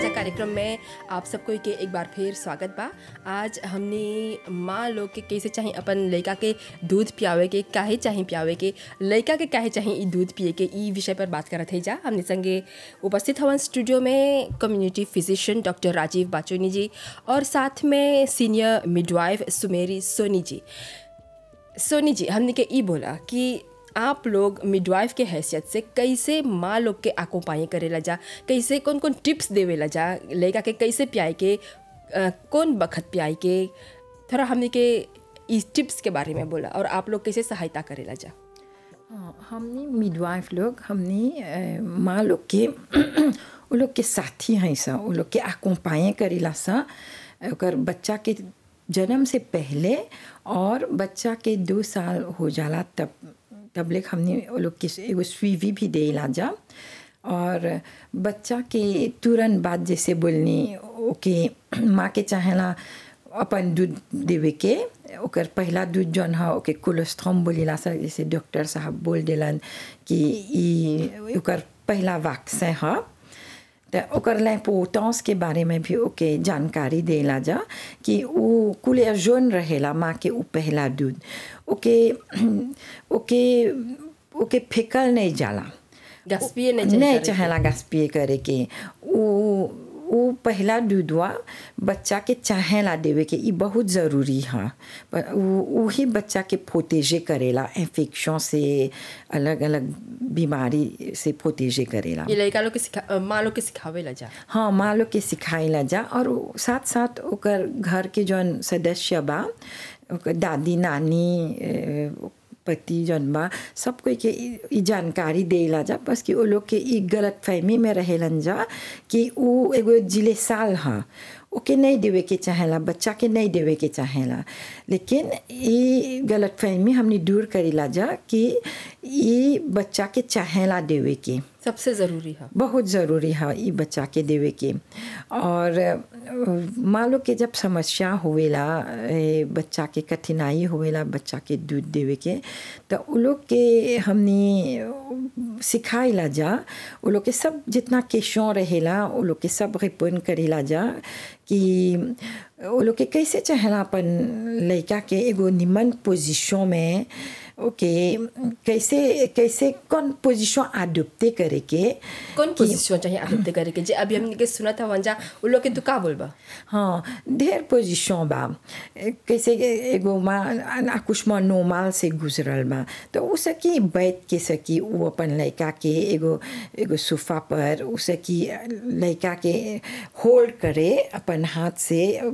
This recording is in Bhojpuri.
कार्यक्रम में आप सबको के एक बार फिर स्वागत बा आज हमने माँ लोग के कैसे चाहे अपन लड़का के दूध पियावे के काहे चाहे पियावे के लड़का के काहे चाहे ई दूध पिए के ई विषय पर बात करत है जा हमने संगे उपस्थित हवन स्टूडियो में community physician doctor Rajiv Bachoni ji और साथ में सीनियर मिडवाइफ सुमेरी सोनी जी सोनी जी हमने के ई बोला कि आप लोग मिडवाइफ के हैसियत से कैसे माँ लोग के आको पाए करेला जा कैसे कौन कौन टिप्स देवेला जा लड़का के कैसे पियाए के अ, कौन बखत पियाए के थोड़ा हमने के इस टिप्स के बारे में बोला और आप लोग कैसे सहायता करेला जा हाँ, हमनी मिडवाइफ लोग हमनी अ, माँ लोग के वो लोग के साथी हैं सा वो लोग के आकोपाए करेला सा ओकर बच्चा के जन्म से पहले और बच्चा के दो साल हो जाला तब तब लेक हमने वो लोग के एगो स्वीवी भी देला जा और बच्चा के तुरंत बाद जैसे बोलनी ओके माँ के चाहेला अपन दूध देवे के ओकर पहला दूध जौन ह ओके कोलेस्ट्रॉम बोलेला सा जैसे डॉक्टर साहब बोल देलन कि ई ओकर पहला वैक्सीन ह त ओकर लैपोटांस के बारे में भी ओके जानकारी देला जा कि उ कुलियर जोन रहेला माँ के उ पहला दूध ओके ओके ओके फेकल नहीं जाला गैस पिए नहीं चाहिए नहीं करे चाहेला गैस पिए करे के उ उ पहला दूधवा बच्चा के चाहेला देवे के ई बहुत ज़रूरी है पर उ ही बच्चा के प्रोटेजे करेला इन्फेक्शन से अलग अलग बीमारी से प्रोटेजे करेला ये लड़का लोग के सिखा अ, माँ लोग के सिखावेला जा हाँ माँ लोग के सिखाइला जा और उ- साथ साथ ओकर घर के जौन सदस्य बा ओकर दादी नानी ए, पति जौन बा सब कोई के ई ई जानकारी देला जा बस कि वो लोग के ई गलत फहमी में रहेलन जा कि उ एगो जिले साल ह ओके नहीं देवे के चाहेला बच्चा के नहीं देवे के चाहेला लेकिन ई गलत फहमी हमने दूर करेला जा कि ई बच्चा के चाहेला देवे के सबसे ज़रूरी है बहुत ज़रूरी है ई बच्चा के देवे के और अ, माँ लोग के जब समस्या होवेला ए, बच्चा के कठिनाई होवेला बच्चा के दूध देवे के तो उ लोग के हमने सिखाइला जा उ लोग के सब जितना केशों रहेला उ लोग के सब रिपोर्ट करेला जा कि उ लोग के कैसे चाहेला अपन लड़का के एगो निमन पोजीशन में ओके कैसे कैसे कौन पोजीशन अडोप्टे करे के कौन पोजीशन चाहिए आदत करे के जे अभी हमने के सुना था वंजा उन लोग के तू का बोलबा हाँ ढेर पोजीशन बा कैसे एगो माँ आकुष्मा नोमाल से गुजरल बा तो उ सकी बैठ के सकी उ अपन लड़का के एगो एगो सोफा पर उ सकी लड़का के होल्ड करे अपन हाथ से